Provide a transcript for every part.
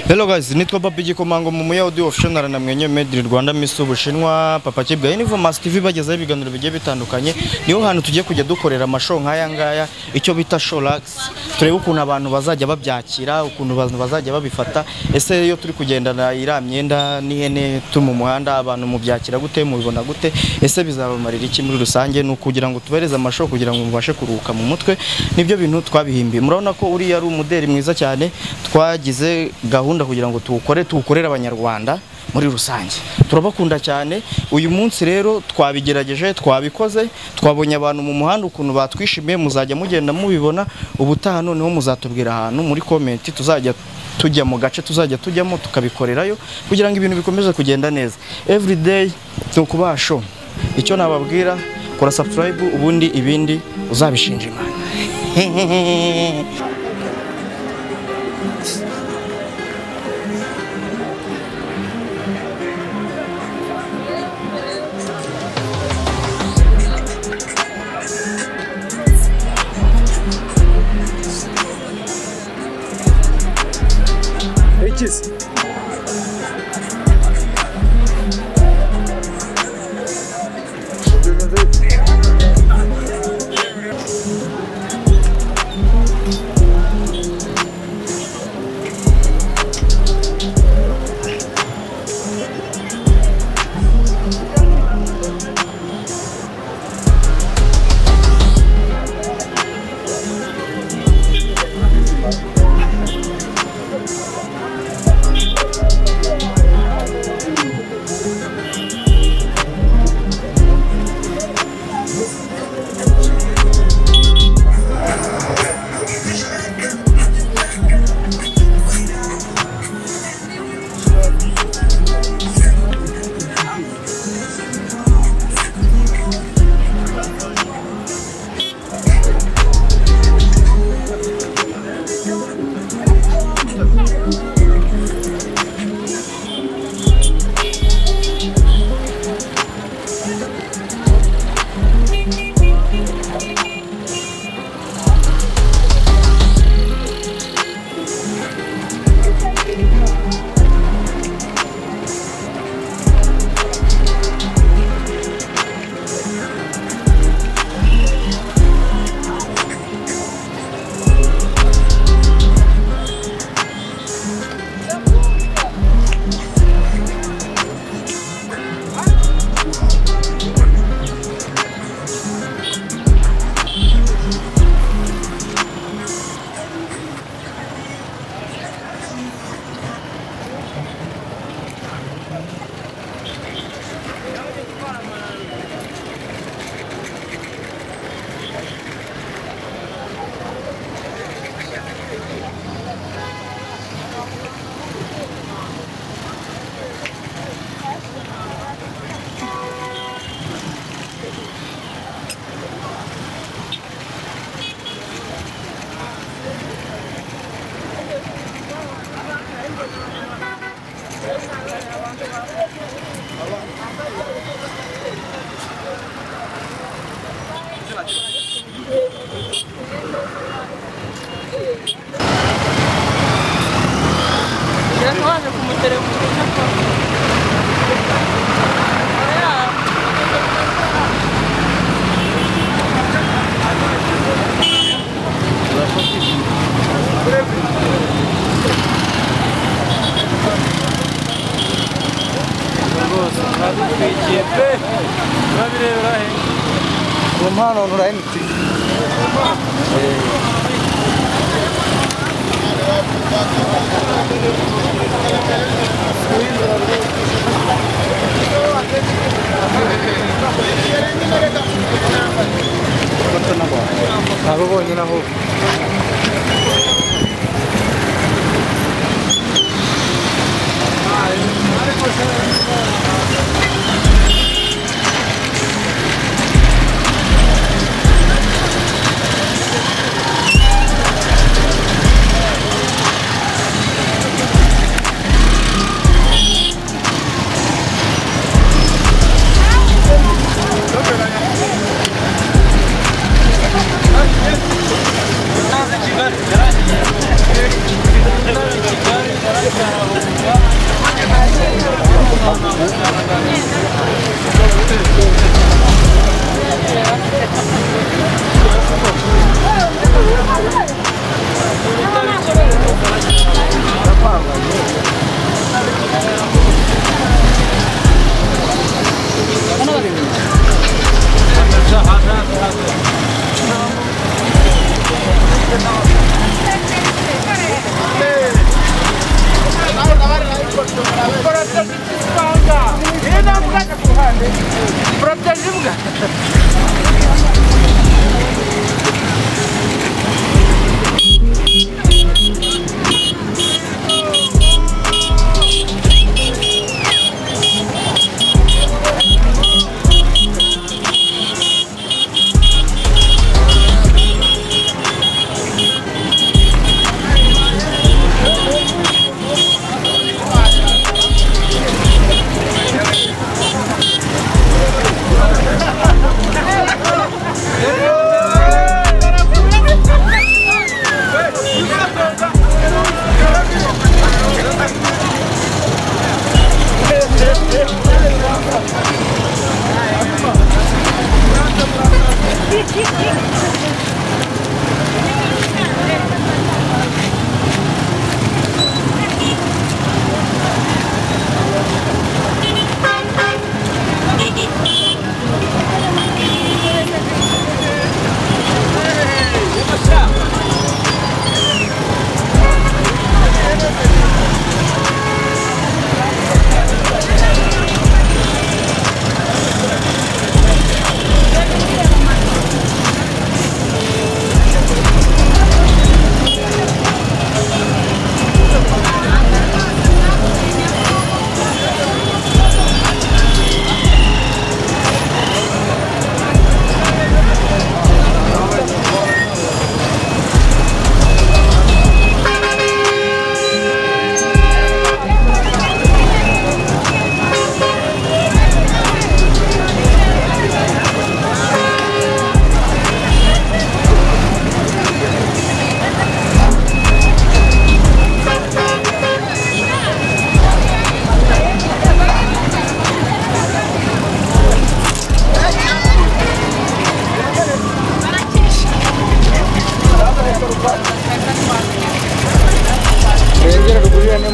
Hello guys, nitwa Babi Gikomango mu Muyahudi Official na mwenye Made in Rwanda Miss Ubushinwa Papa Kibwa ni Vomas TV bagezaho ibiganiro bigiye bitandukanye niho hantu tugiye kujya dukorera amashow nk'aya ngaya icyo bita showlax turebe ukuntu abantu bazajya babyakira ukuntu abantu bazajya babifata ese iyo turi kugendana iriya myenda n'ihene turi mu muhanda abantu mubyakira gute mubibona gute ese bizabamarira iki muri rusange ni ukugira ngo tubereze amashow kugira ngo mubashe kuruhuka mu mutwe nibyo bintu twabihimbiye murabona ko uriya ari umuderi mwiza cyane twagize gahunda kugira ngo tuwukore tuwukorere abanyarwanda muri rusange turabakunda cyane uyu munsi rero twabigerageje twabikoze twabonye abantu mu muhanda ukuntu batwishimiye muzajya mugenda mubibona ubutaha noneho muzatubwira ahantu muri komenti tuzajya tujya mu gace tuzajya tujyamo tukabikorerayo kugira ngo ibintu bikomeze kugenda neza everyday ni ukubaha show icyo nababwira kora subscribe ubundi ibindi uzabishinja imana Ikizi. Waje kumuterefona Rwose twagutwikiye pe turabirebera he mu mpano nura MTV abo bonyine aho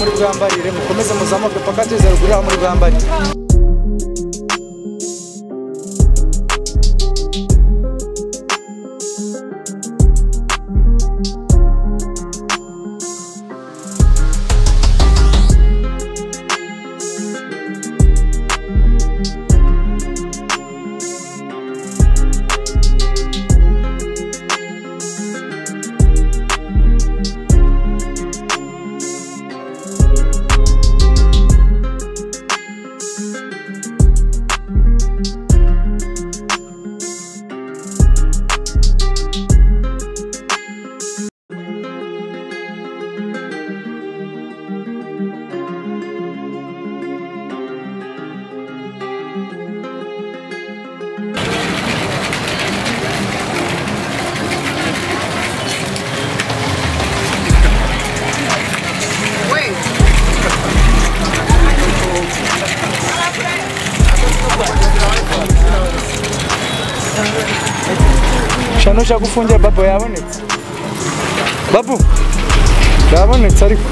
mugambarire mukomeze muzamuke paka tugeze ruguru aho mugambarire shano shagufungira babo yabonetse babu yabonetse ariko